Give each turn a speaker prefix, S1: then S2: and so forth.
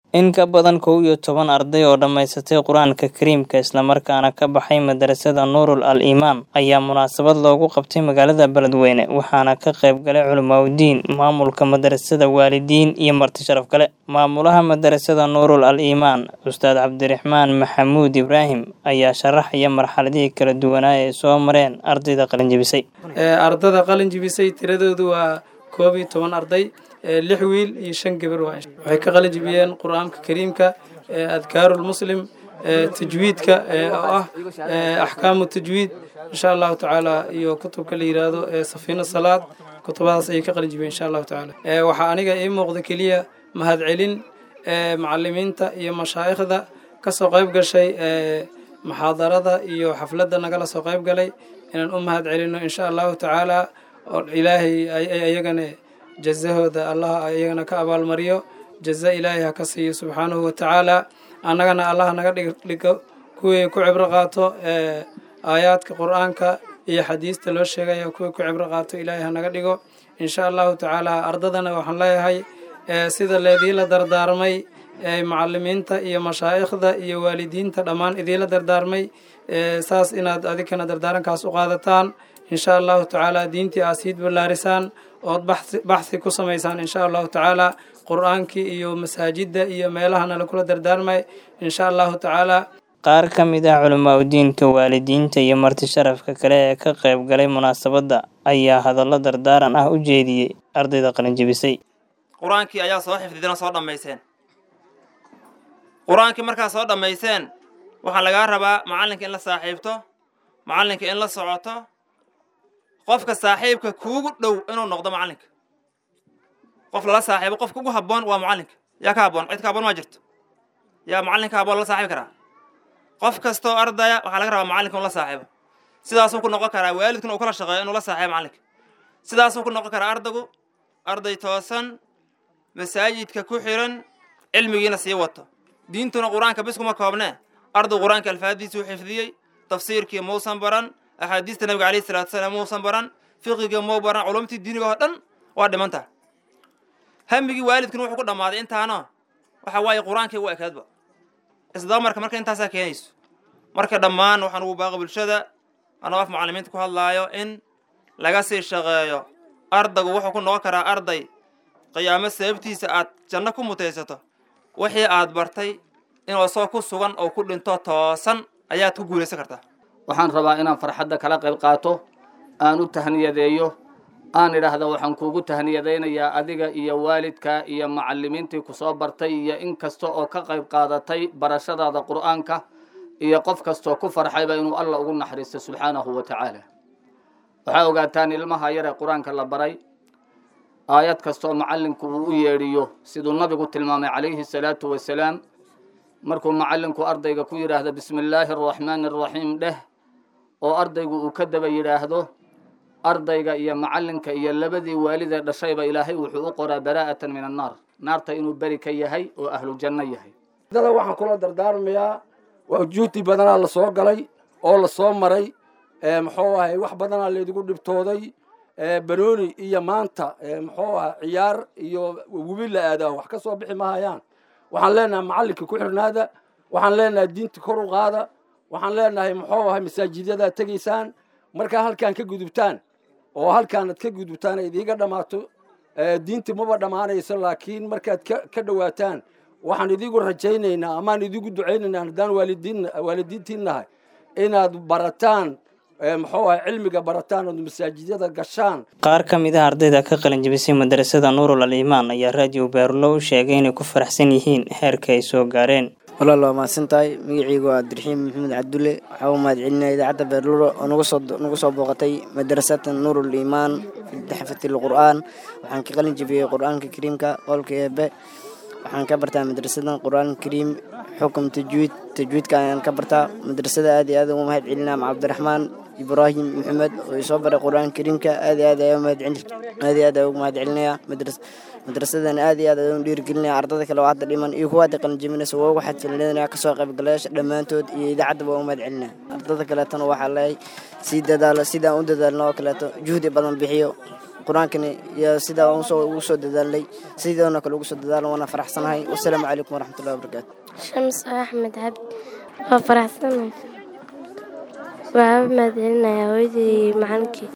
S1: In ka badan kow iyo toban arday oo dhammaysatay Qur'aanka Kariimka isla markaana ka baxay madrasada Nuurul Al-Imaan ayaa munaasabad loogu qabtay magaalada Beledweyne waxaana ka qayb galay culimaawoodiin, maamulka madrasada, waalidiin iyo marti sharaf kale. Maamulaha madrasada Nuurul Al-Imaan, Ustaad Cabdiraxmaan Maxamuud Ibraahim ayaa sharaxaya marxaladihii kala duwanaa ee soo mareen ardayda qalin jebisay.
S2: ardada qalin jebisay tiradoodu waa koob iyo toban arday lix wiil iyo shan gabar waa waxay ka qalin jebiyeen qur-aanka kariimka adkaarul muslim tajwiidka oo ah axkaamu tajwiid insha allahu tacaala iyo kutubka la yiraahdo safiina salaad kutubadaas ayay ka qalin jebiyeen insha allahu tacaala waxaa aniga ii muuqda keliya mahadcelin macalimiinta iyo mashaayikhda kasoo qayb gashay muxaadarada iyo xafladda nagala soo qayb galay inaan u mahad celino insha allahu tacaala oo ilaahay ayagana jazahooda allah iyagana ka abaalmariyo jaza ilaahay ha ka siiyo subxaanahu wa tacaala annagana allah naga dhigo kuwii ku cibro qaato aayaadka qur-aanka iyo xadiista loo sheegaya kuwii ku cibro qaato ilaahay ha naga dhigo insha allahu tacaala ardadana waxaan leeyahay sida leediila dardaarmay macalimiinta iyo mashaayikhda iyo waalidiinta dhammaan idiila dardaarmay saas inaad adikana dardaarankaas u qaadataan insha allahu tacaala diintii aad siid ballaarisaan ood baxsi ku samaysaan insha allahu tacaala qur-aankii iyo masaajidda iyo meelahana lakula dardaarmay insha allahu tacaala
S1: qaar ka mid ah culimaawoodiinka waalidiinta iyo marti sharafka kale ee ka qayb galay munaasabadda ayaa hadallo dardaaran ah u jeediyey ardayda qalin jebisay
S3: qur-aankii ayaa soo xifdidina soo dhammayseen qur-aankii markaa soo dhammayseen waxaa lagaa rabaa macallinka in la saaxiibto macallinka in la socoto qofka saaxiibka kuugu dhow inuu noqdo macallinka qof lala saaxiibo qofka ugu habboon waa macallinka yaa ka habboon cid ka habboon maa jirto yaa macallinka habboon lala saaxiibi karaa qof kastoo ardaya waxaa laga rabaa macallinka inuu la saaxiibo sidaasuu ku noqon karaa waalidkuna uu kala shaqeeyo inuu la saaxiibo macallinka sidaasuu ku noqon karaa ardaygu arday toosan masaajidka ku xiran cilmigiina sii wato diintuna qur-aanka bis kuma koobnee arday qur-aanka alfaadiisuu xifdiyey tafsiirkii muusan baran axaadiista nabiga alayhi salatu salaam muusan baran fiqiga muu baran culumtii diiniga oo dhan waa dhimantaha hamigii waalidkuna wuxuu ku dhammaaday intaano waxa waaye qur-aankii u ekaadba isdamarka marka intaasaa keenayso marka dhammaan waxaan ugu baaqi bulshada anoo af macalimiinta ku hadlaayo in laga sii shaqeeyo ardaygu wuxuu ku noqon karaa arday qiyaamo sababtiisa aad janno ku mutaysato wixii aad bartay inuu soo ku sugan oo ku dhinto toosan ayaad ku guulaysan kartaa
S4: waxaan rabaa inaan farxadda kala qayb qaato aan u tahniyadeeyo aan idhaahda waxaan kuugu tahniyadaynayaa adiga iyo waalidka iyo macalimiintii ku soo bartay iyo in kasta oo ka qayb qaadatay barashadaada qur'aanka iyo qof kastoo ku farxayba inuu alla ugu naxariisto subxaanahu wa tacaala waxaa ogaataan ilmaha yar ee qur-aanka la baray aayad kastaoo macallinku uu u yeedhiyo siduu nabigu tilmaamay calayhi salaatu wasalaam markuu macallinku ardayga ku yidhaahdo bismi illaahi araxmaani araxiim dheh oo ardaygu uu ka daba yidhaahdo ardayga iyo macallinka iyo labadii waalidee dhashayba ilaahay wuxuu u qoraa baraa'atan min annaar naarta inuu beri ka yahay oo ahlu janno yahay
S5: dada waxaan kula dardaarmayaa waa juuti badanaa la soo galay oo la soo maray muxuu ahay wax badanaa laydigu dhibtooday banooni iyo maanta muxuu ahay ciyaar iyo webi la aadaa wax ka soo bixi mahayaan waxaan leenahay macallinka ku xirnaada waxaan leenahay diinta kor u qaada waxaan leenahay muxuu ahay masaajidyadaad tegaysaan markaa halkaan ka gudubtaan oo halkaanad ka gudubtaan ay idiiga dhammaato diinti maba dhammaanayso laakiin markaad ka dhowaataan waxaan idigu rajaynaynaa amaan idigu ducaynaynaa haddaan waalidiin waalidiintiin nahay inaad barataan muxuu ahay cilmiga barataan ood masaajidyada gashaan
S1: qaar ka mid ah ardayda ka qalin jebisay madrasada nuurul al-imaan ayaa raadiyo baarulo u sheegay inay ku faraxsan yihiin heerka ay soo gaareen
S6: walaal waa mahadsan tahay magaceygu waa abdiraxiim maxamed cabdulle waxaa u mahad celinaya idaacadda beerluro oo nagu soo booqatay madrasata nuurul iimaan fi xafati lqur'aan waxaan ka qalin jebiyey qur'aanka kariimka qowlka eebe waxaan ka bartaa madrasadan qur'aan kariim xukum tajwiid tajwiidka ayaan ka bartaa madrasada aad iyo aad ugu mahad celinaa maca cabdiraxmaan ibraahim maxamed oo isoo baray qur'aan kariimka aad iyo aad ayaa mahad aad iyo aad ayaa ugu mahad celinaya madras madrasadan aad iyo aad ayaan dhiirigelinaya ardada kale oo hadda dhiman iyo kuwa hadda qalinjebinaysa waa ugu xadfilinaya kasoo qaybgalayaasha dhammaantood iyo idaacadda waa u mahad celinaya ardada kaleetana waxaa leeyahay sii dadaalo sidaan u dadaalno oo kaleeto juhdi badan bixiyo qur-aankani iyo sidaa ugu soo dadaalnay sidoona kale ugu soo dadaalan waana faraxsanahay wasalaamu calaykum waraxmatullahi wabarakaatu
S7: shams axmed cabdi waa faraxsanahay waxaa mahadcelinaya hooyadii macalinkii